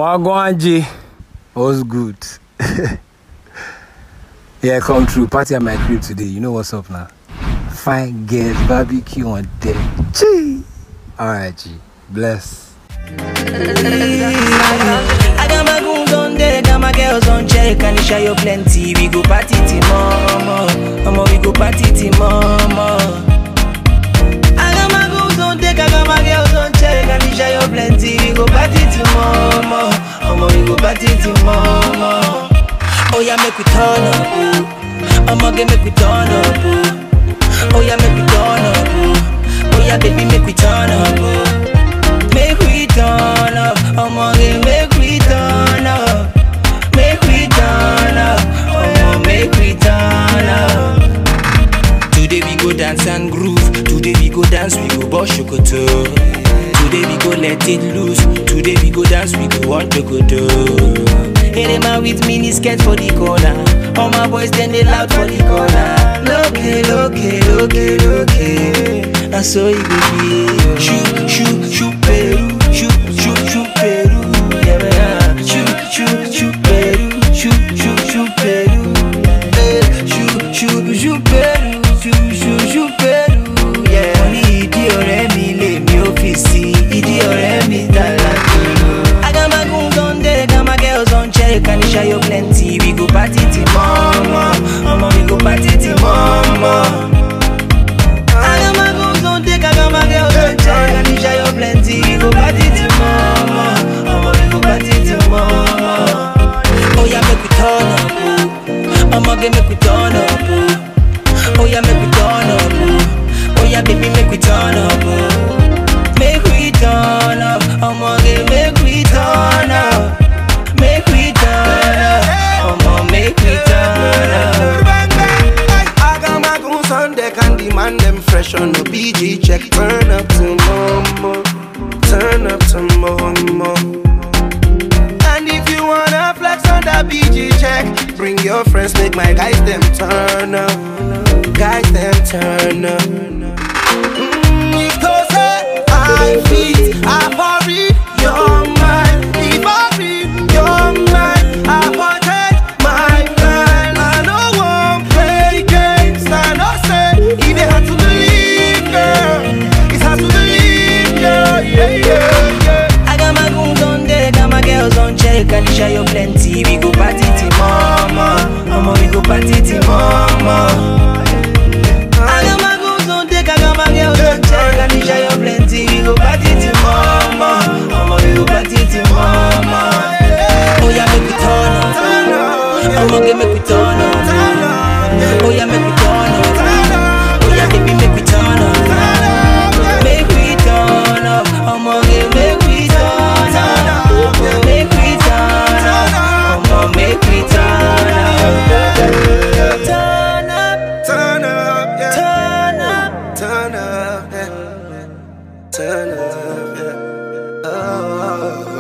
Wagwanji. What's good? yeah, come true. Party at my crib today. You know what's up now? Fine girls, barbecue on deck. Gee. Alright, G. Bless. I got my goons on deck, got my girls on check, and share you plenty. We go party till mama, mama we go party till mama. I got my goons on deck, I got my girls on check, and share you plenty. We go party till mama, mama we go party till mama. Oh yeah, make we turn up, oh. I'ma get make we turn up, oh. Oh yeah, make we turn up, oh. Oh yeah, baby, make we turn up, oh. Make we turn up, I'ma get make we turn up. Make we turn up, I'ma make we turn up. Today we go dance and groove. Today we go dance, we go boss shokoto. Today we go let it loose. Today we go dance, we go want to go do. Hey, them out with mini skirt for the corner. All my boys then they loud for the corner. Look, look, look, look. And so it go be. Shoot, shoot, shoot, Peru. Shoot, shoot, shoot, Peru. Yeah, man. Shoot, shoot, shoot, Peru. Shoot, shoot, shoot, Peru. Eh, Shoot, shoot, shoot, Peru. Shoot, shoot, shoot, Peru. Yeah. Wọ́n ní ìdí ọ̀rẹ́ mi lèmi ò fi sí. Ìdí ọ̀rẹ́ mi tààlà jùlọ. I got my goons on deck, got my girls on check, and share you plenty. We go party till mama, mama we go party till mama. I got my goons on deck, I got my girls on check, and share you plenty. We go party till mama, mama we go party till mama. Oh yeah, make we turn up, oh. I'ma get make we turn up, oh. Oh yeah, make we turn up, oh. Oh yeah, baby, make we turn up, oh. Make we turn up, I'ma get make we turn up. Make we turn up, I'ma make we turn up. I got my goons on deck and demand them fresh on the BG check. Turn up to mama, turn up to mama. And if you wanna flex on that BG check, bring your friends, make my guys them turn up, guys them turn up. Mm, if those say I feet, I for read your mind. If I read your mind, I for take my plan. I no want play games. I no say if they had to believe, girl, it's hard to believe, yeah, yeah, yeah, yeah. I got my goons on deck, got my girls on check, and share you plenty. We go party till mama, mama we go party till mama. I got my goons on deck, I got my girls on check, and share you plenty. We go party till mama, mama we go party till mama. Oh yeah, make we turn up, I'ma get make we turn up. Oh yeah, make we turn up. Oh yeah, baby, make we turn up. Make we turn up, I'ma get make we turn up. Make we turn up, I'ma make we turn up. Turn up, Turn up, yeah. turn up. Turn up, yeah. Turn up, yeah. Oh,